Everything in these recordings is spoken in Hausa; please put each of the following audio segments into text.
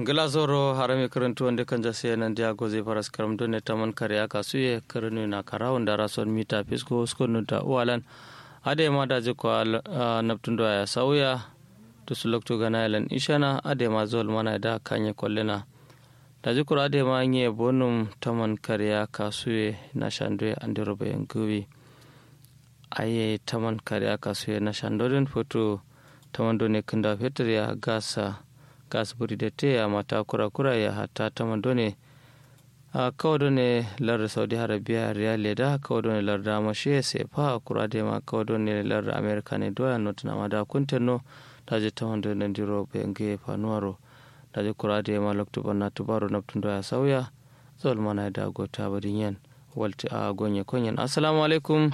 ngila zoro harami karantu wanda kan jase nan dia goze faras karam don ne taman kare aka suye karnu na karawun da rason mita fisko skonu da uwalan ade ma da je ko naptun ya sauya to su lokto gana yalan ishana ade ma zol mana da kanye kollena da je kura ade ma nye bonum taman kare aka suye na shandwe andiro bayan gubi aye taman kare aka suye na shandorin foto taman do ne kunda fetur ya gasa gas buri da te a mata kura kura ya hata ta mandone a kawo done lar saudi arabia riyal da kawo done lar da mashe sai fa kura da ma kawo done lar america ne doya not na mada kuntenno da je ta mandone ndiro benge fanuaro da je kura da ma lokto bana tubaro naptun doya sauya zol mana da gota badin yan walti a gonye konyen assalamu alaikum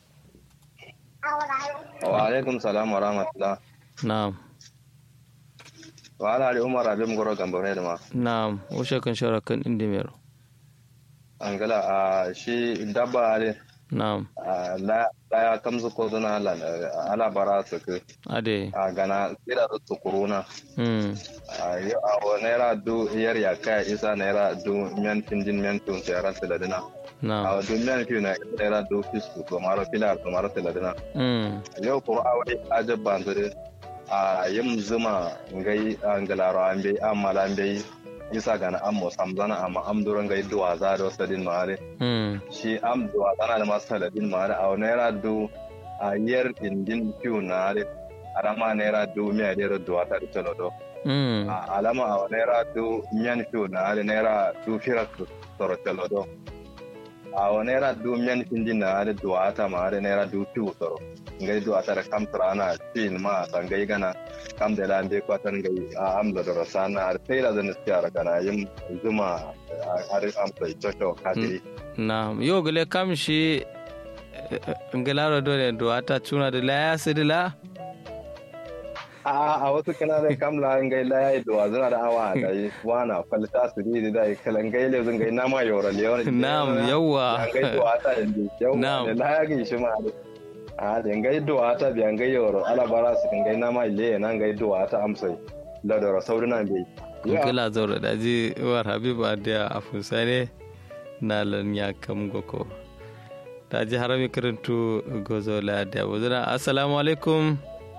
wa alaikum salam wa rahmatullah na'am wala ali umar abin goro gambare da ma na'am ushe kan shara kan indimero angala a shi dabba ale na'am la ya kamzu ko zuna ala bara su ku ade a gana kira da tukuruna mm a wa naira du yar ya kai isa naira du miyan tinjin miyan tun sai ran tiladina na'am a du miyan fi na naira du fisku to maro filar to maro tiladina mm yau ko a wani ajabban zure a yin zuma ngai angalaro an bai amala an bai isa gana an mo samzana amma am duran gai duwa za da wasu din mare mm shi am duwa zana da masu taladin mare a naira du a yar indin fiyu na are arama naira du miya naira duwa ta da talodo mm a alama a naira du miyan fiyu na are naira du firak toro talodo a naira du miyan findin na are duwa ta ma are naira du fiyu toro ngai do atara kam trana tin ma sangai gana kam da lan be kwatan ngai a amla da rasana ar tayla da nistiyara kana yin zuma ar am sai chocho kati na yo gele kam shi ngelaro dole do ata tuna de la sidila a a wasu kana da kam la ngai la yayi do azana da awa da yi wana falta su ri da yi kalan ngai le zun ngai na ma yora le yora Na'am, yawwa. ngai do ata yanzu yawwa Na'am. ne la ya gi shi ma a da ngai do ata bi ngai yoro ala bara su ngai na ma le na ngai do ata amsai la da sauri na bai ngela zoro daji war habiba da afusane na lan ya kam goko daji harami karantu gozo la da wuzuna assalamu alaikum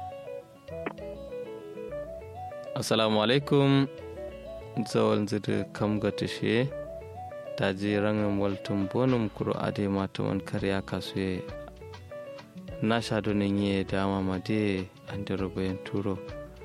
assalamu alaikum zawal zidu kam gatishe daji rangin waltun bonum kuro ade matuman karya kasuye na shaɗo ne dama made an bayan turo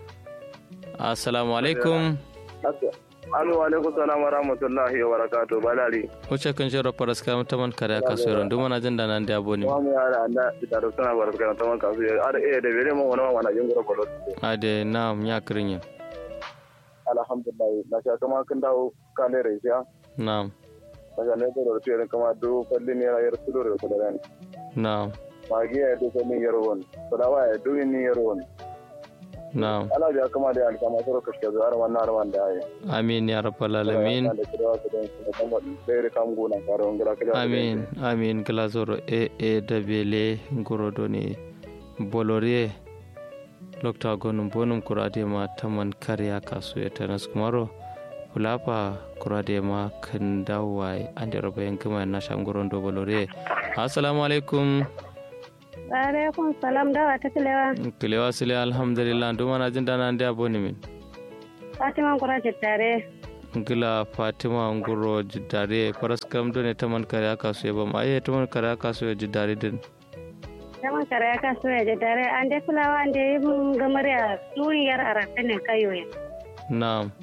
assalamu alaikum Alo alaikum salam wa rahmatullahi wa barakatuh balari. Wace kan shiro faras kam taman kare ka so ron duma jin da nan da boni. Wa mu yara anda da da suna bar kana taman kasu ya ada eh da bere mun wani wani jin gura bolo. Ade na'am ya kirin yin. Alhamdulillah na sha kama kan dawo kan da resha. Na'am Daga ne da rufe kama do kalli ne rayar su da su da ran. na'am Magi ya do kalli yarwon. Sadawa ya do ni yarwon. na'am. Allah ya kama da alkama soro kashke zuwa wannan arman da ya. Amin ya rabbal alamin. Da kira su da su da kuma sai kam gona karo ngira kira. Amin amin glazoro e e da bele ngorodo ne bolore lokta gonum bonum kurade ma taman kariya kasu ya tanas kumaro hulapa kurade ma kan dawai ande robayen kuma na shangoron do bolore assalamu alaikum Alaikum salam dawa ta kilewa. kilewa sile alhamdulillah duma na jin dana ande aboni min Fatima kura tare. ngila fatima nguro jiddare faras kam do ne taman kariya kasu ya bam aye taman kariya kasu ya jiddare din Zaman kare ya kaso ya je dare an dai fulawa an dai mun gamar ya duniyar arakan ne kayo ya. na'am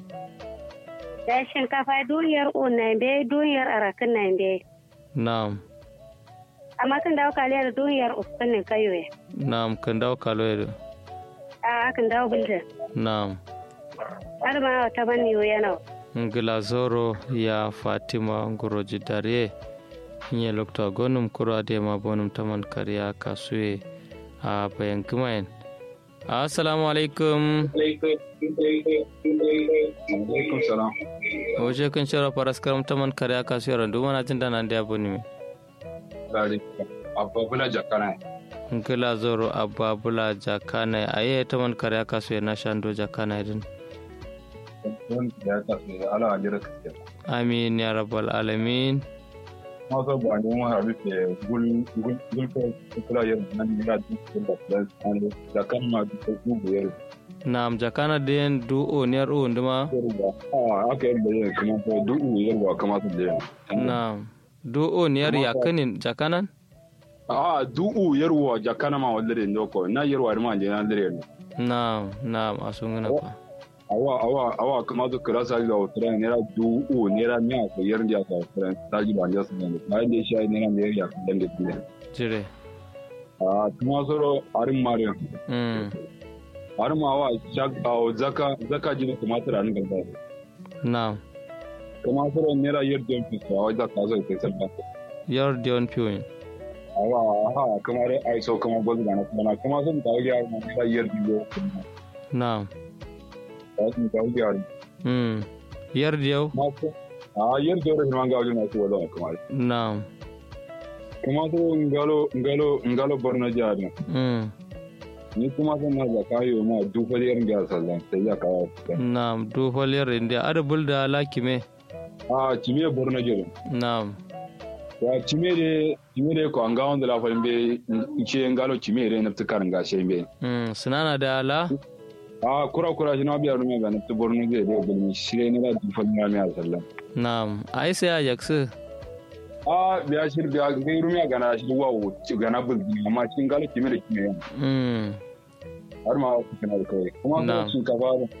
Da shinkafa duniyar una be duniyar arakan na be. na'am Amma kan dawo kaliyar duniyar uskan ne kayo ya. na'am kan dawo kaloyere A kan dawo bulda. na'am Har ma ta bani yana. ngila zoro ya fatima nguro jiddare nye lokta gonum kuro adema bonum taman kariya kasuye a bayan kumayen assalamu alaikum alaikum salam waje kan shara faras karam taman kariya kasuye randu mana jin dana da aboni mi gari ababula jakana ngila zoro ababula jakana aye taman kariya kasuye na shando jakana din wani da ya tafi ala ajira kake amin ya rabbal alamin ma so ba ne mu haru ke gul gul gul ko kula yin nan ya duk da plus an da kan ma duk ko buyar nam jakana den du o ner o nduma yarwa a aka yi da yin kuma ko duk yarwa kama su da yin nam du o ner yakanin jakanan a du'u yarwa jakana ma wallare ndo ko na yarwa ma je na dare ne nam nam asungana pa awa awa awa kama su kira sa da wata ne ra du'u ne ra miya ko yar da ka wata ta ji ba ne su ne ba da shi ne ran da ya ka dan da ne jire a kuma soro arin mariya mm arin ma wa shak a zaka zaka ji kuma tara ni gaba nam kuma soro ne ra yar da fi sa wa da ka zo kai sabba yar dion piwin awa ha kuma dai ai so kuma gwazu da na kuma kuma sun ta ga ma ne ra yar da kuma nam ta sun ta ga mm yar diyo ma ko a yar da ran ga wajen na su wala kuma nam kuma so ngalo ngalo ngalo borno jari mm ni kuma san na zaka yi ma duk wani ga sallan sai ya kawo nam du fol yar india ada bulda lakime a cime borno jari nam ya cime de cime de ko anga on de la fa be ce ngalo cime de na tukar nga she be mm sinana da ala a kura kura shi na biya rume ga na tu borno je de gulmi shire ne da duk wani rami a sallan nam ai sai ajax a biya shir biya ga rume ga na shi wawo ga na bul amma shi ngalo cime de cime mm har ma ku kana da kai kuma Na'am. ko shinkafa ba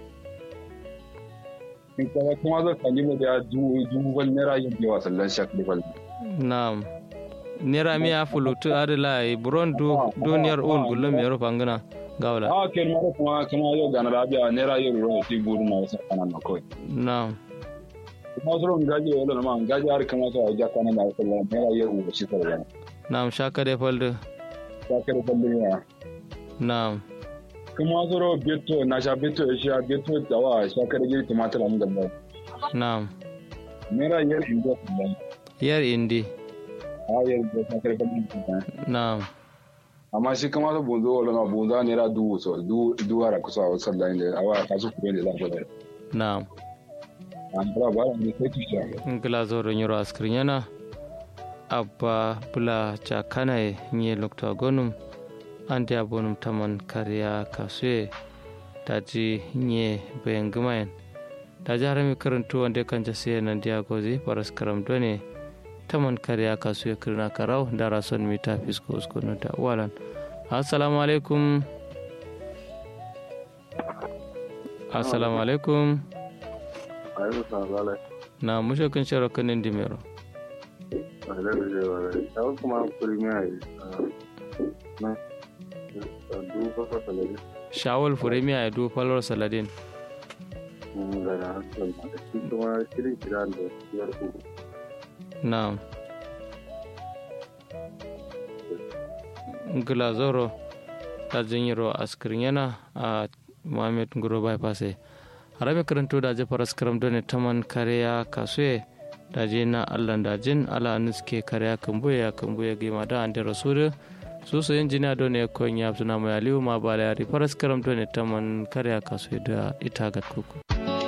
shinkafa kuma zai kalli da dubu dubu wani naira yin yawa sallan shak da kwalli nam nera mi a fulutu adala e buron du duniyar ul gullum yaro pangana gawla a kai ma kuma kuma yau ga na rabiya naira yin ruwa sai buru na wasu kanan na kawai nam kuma zuwa gaji wala na ma gaji har kama sa ja kanan da sallan naira yin ruwa shi sallan nam shaka de falde ta kai kwalli ya nam kuma zuwa beto na sha beto ya sha beto da wa sha kare giri tumatir an gaba nam naira yin ruwa sallan yar indi a yin ruwa sha kare kwalli sallan nam amma shi kama sa bunzo wala na bunzo naira dubu so du du ara kusa wa sallan da awa kasu kuɗi da za ku da nam an fara ba da sai ki sha ngila zoro nyoro askrinyana abba bula chakana e nye lokto gonum ande abonum taman kariya kasue taji nye bengumayen taji harami karantu wande kanja siya nandiya gozi paras karam done taman kariya kasue kirna karau dara son mita fisko usko nuta walan assalamu alaikum assalamu alaikum ayo sa zala na mushe kun sharo kanin dimero ale de wala taw kuma premier na du ko ko tele shawol furemiya ya du falor saladin mun ga na so ma shi kuma shirin kiran da yar ku na ngila zoro ta jinyiro askirin yana a mohamed nguro bypass harami karanto da je faras karam done taman kariya kasue da je na allan da jin ala nuske kariya kambuya kambuya gima da ande rasulu su su injiniya done konya suna mai aliyu ma bala yari faras karam done taman kariya kasue da ita gat kuku